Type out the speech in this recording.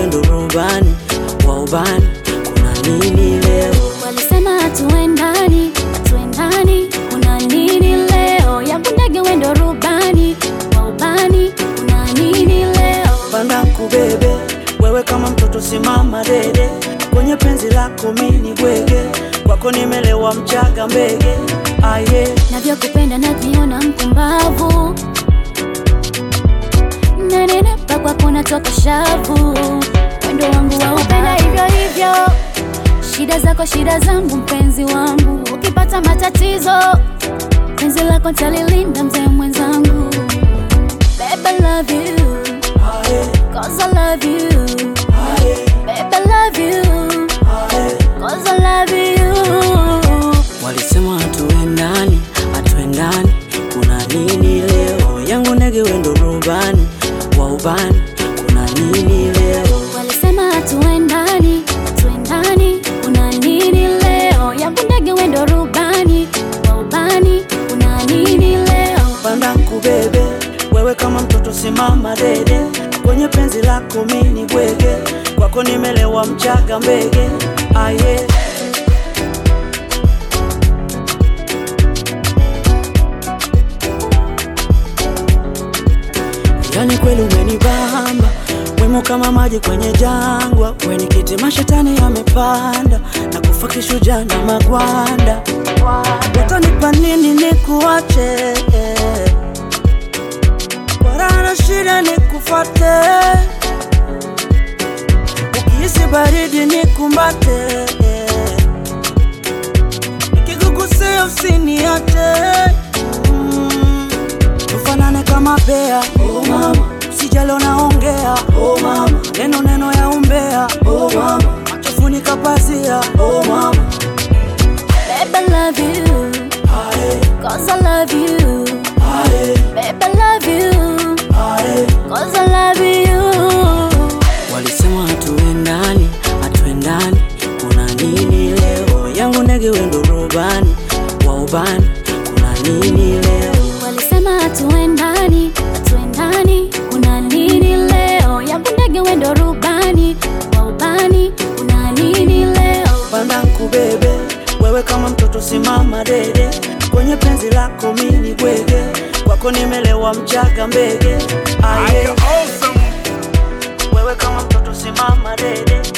wendo rubani wa ubani, kuna nini leo? Walisema hatuendani, hatuendani, kuna nini leo? Yangu ndege wendo rubani wa ubani, kuna nini leo? Panda kubebe wewe kama mtoto, simama dede kwenye penzi lako, mini bwege kwako, nimelewa mchaga mbege aye Navyokupenda najiona mpumbavu, nanenepa kwako natoka shavu, wendo wangu wa upenda hivyo hivyo, shida zako shida zangu, mpenzi wangu, ukipata matatizo penzi lako talilinda, mzee mwenzangu. Babe, I love you, aye cause I love you. aye Babe, I love you, aye cause I love you. Walisema hatuendani, hatuendani, kuna nini leo? Yangu ndege wendo rubani wa ubani, kuna nini leo? Walisema hatuendani, hatuendani, kuna nini leo? Yangu ndege wendo rubani wa ubani, kuna nini leo? Panda kubebe wewe kama mtoto, simama dede kwenye penzi lako, mini bwege kwako, nimelewa mchaga mbege aye Yani kweli umenibamba wemo kama maji kwenye jangwa, weni kiti mashetani yamepanda na kufa kishujaa na magwanda. Watanipa nini nikuache? Kwa raha na shida nikufate, ukihisi baridi nikumbate, nikikugusia usiniache mm. Tufanane kama bea oh mama, sijalo naongea oh mama, neno neno ya umbea oh mama, machofunika pazia oh mama, Babe, I love you, ae cause I love you. ae Babe, I love you, ae. cause I love you. Walisema hatuendani, hatuendani, kuna nini leo? Yangu ndege wendo rubani wa ubani, kuna nini leo? Walisema hatuendani, hatuendani, kuna nini leo? Yangu ndege wendo rubani wa ubani, kuna nini leo? Panda kubebe wewe kama mtoto, simama dede kwenye penzi lako, mini bwege kwako, nimelewa mchaga mbege aye. Wewe kama mtoto, simama dede